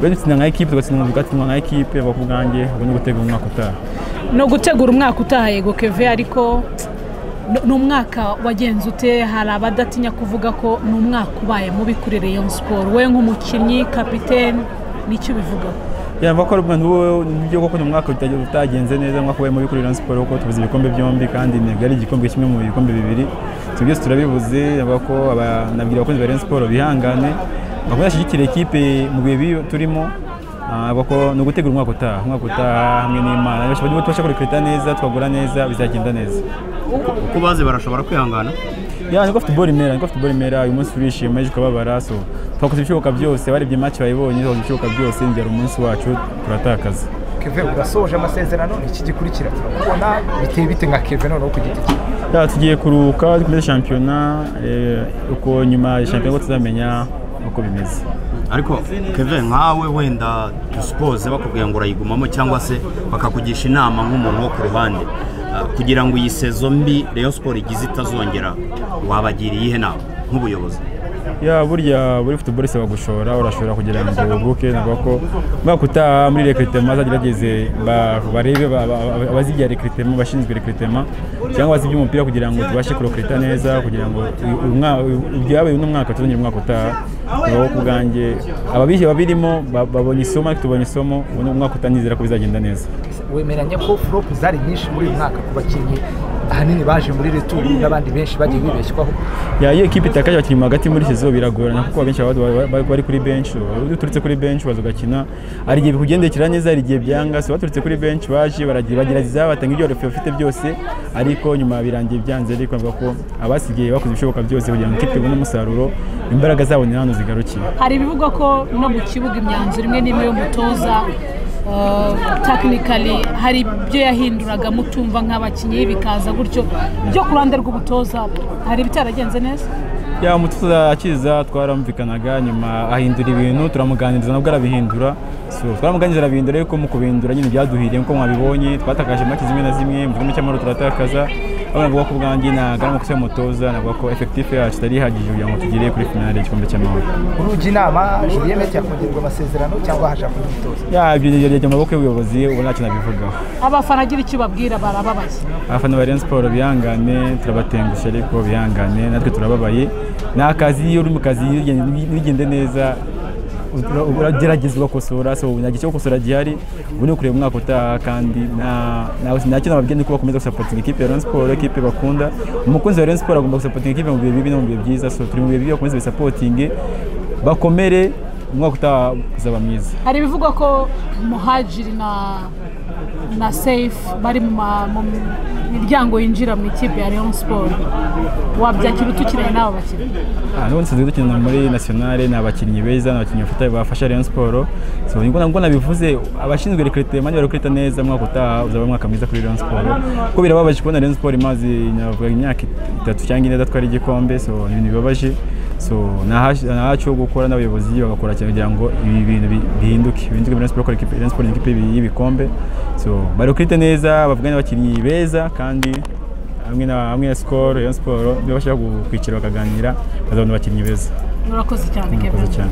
rero dutsinda nka ekipe tugatsinda umwuga tugatsinda nka ekipe ku bwanjye ubwo ni ugutegura umwaka utaha no gutegura umwaka utaha yego keve ariko ni umwaka wagenze ute hari abadatinya kuvuga ko ni umwaka ubaye mubi kuri Rayon siporo we nk'umukinnyi kapitene nicyo ubivugaho yaba ko ari ubwo nibyo koko ni umwaka utagenze neza umwaka ubaye mubi kuri Rayon siporo kuko tubuze ibikombe byombi kandi intego ari igikombe kimwe mu bikombe bibiri ibyo byose turabibuze avuga ko nabwira abakunzi ba Rayon siporo bihangane bakunda bashyigikira ekipe mu bihe biyo turimo bako ni ugutegura umwaka utaha umwaka utaha hamwe n'imana niba tubasha kurikirita neza twagura neza bizagenda neza uko bazi barashobora kwihangana ya niko futuboro imera niko futuboro imera uyu munsi turishima ejo ukababara so twakoze ibishoboka byose barebye make bayibonye twakoze ibishoboka byose ngera umunsi wacu turatakaza keve urasoje amasezerano ni iki gikurikira turabona biteye bite nka keve noneho ku giti cye ya tugiye kuruhuka dukomeze shampiyona uko nyuma ya shampiyona tuzamenya uko bimeze ariko keve nkawe wenda dusipoze bakubwira ngo urayigumamo cyangwa se bakakugisha inama nk'umuntu wo ku ruhande kugira ngo iyi sezo mbi Rayon siporo igize itazongera wabagira iyihe nama nk'ubuyobozi ya burya buri futuboro isaba gushora urashobora kugira ngo ubuke navuga ko umwaka utaha muri rekiritema azagerageze barebe abazigira rekiritema bashinzwe rekiritema cyangwa abazi iby'umupira kugira ngo tubashe kurokirita neza kugira ngo ibyabaye uno mwaka tuzongere umwaka utaha tubaho ku bwanjye ababihe babirimo babonye isomo ariko tubonye isomo ubu umwaka utanizera ko bizagenda neza wemeranya ko furopu zari nyinshi muri uyu mwaka ku bakinnyi ahanini baje muri returu n'abandi benshi bagiye bibeshywaho iyo ekipa itakaje abakinnyi hagati muri sezo biragorana kuko abenshi baba bari kuri benshi uturutse kuri benshi baza ugakina hari igihe bikugendekera neza hari igihe byanga so baturutse kuri benshi baje baragerageza batanga ibyo bafite byose ariko nyuma birangiye byanze ariko bavuga ko abasigaye bakoze ibishoboka byose kugira ngo ikipe ibone umusaruro imbaraga zabo ni hano zigarukiye hari ibivugwa ko no mu kibuga imyanzuro imwe n'imwe y'umutoza tekinikari hari ibyo yahinduraga mutumva nk'abakinnyi bikaza gutyo byo ku ruhande rw'umutoza hari ibitaragenze neza yaba umutoza akiza twaramvikanaga nyuma ahindura ibintu turamuganiriza nabwo arabihindura twaramuganiriza arabihindura ariko mu kubihindura nyine byaduhiriye nk'uko mwabibonye twatakaje make zimwe na zimwe mu gihugu cy'amahoro turatakaza aho navuga ko ubwanjye nagana amakosa y'umutoza navuga ko efekitifu yacu itari ihagije kugira ngo tugere kuri finale y'igikombe cy'amahoro urujya inama julienne yakongerwa amasezerano cyangwa hashakwa umutoza ya ibyo byajya mu maboko y'ubuyobozi ubu ntacyo nabivugaho abafana agira icyo ubabwira barababaye abafana ba Rayon Sport bihangane turabatengushye ariko bihangane natwe turababaye ni akazi iyo uri mu kazi bigende neza uragerageza ugakosora so nta gihe cyo gukosora gihari ubu ni ukureba umwaka utaha kandi nta kintu bababwira ko bakomeza gusapotinga ikipe ya Rayon Sport ikipe bakunda umukunzi wa Rayon Sport agomba gusapotinga ikipe mu bihe bibi no mu bihe byiza so turi mu bihe bibi bakomeze bisapotinge bakomere umwaka utaha uzaba mwiza hari ibivugwa ko muhajiri na na seyifu bari mu miryango yinjira mu ikipe ya leon siporo wabyakira utukiranye n'aba bakinnyi n'ubundi nsanzwe dukina muri nationale ni abakinnyi beza ni abakinnyi bafasha leon siporo nubwo nabivuze abashinzwe rekiritema niba neza umwaka utaha uzaba umwaka mwiza kuri leon siporo kuko birababaje kubona leon siporo imaze imyaka itatu cyangwa ine datwara igikombe so ni ibintu bibabaje so ntahacu ho gukora n'abayobozi bagakora cyane kugira ngo ibi bintu bihinduke bihinduke muri siporo kuko siporo ni ikipe y'ibikombe so barukirite neza bavugane n'abakinnyi beza kandi hamwe na hamwe na sikoro iyo siporo niba bashaka kwicara bakaganira bazabona abakinnyi beza murakoze cyane murakoze cyane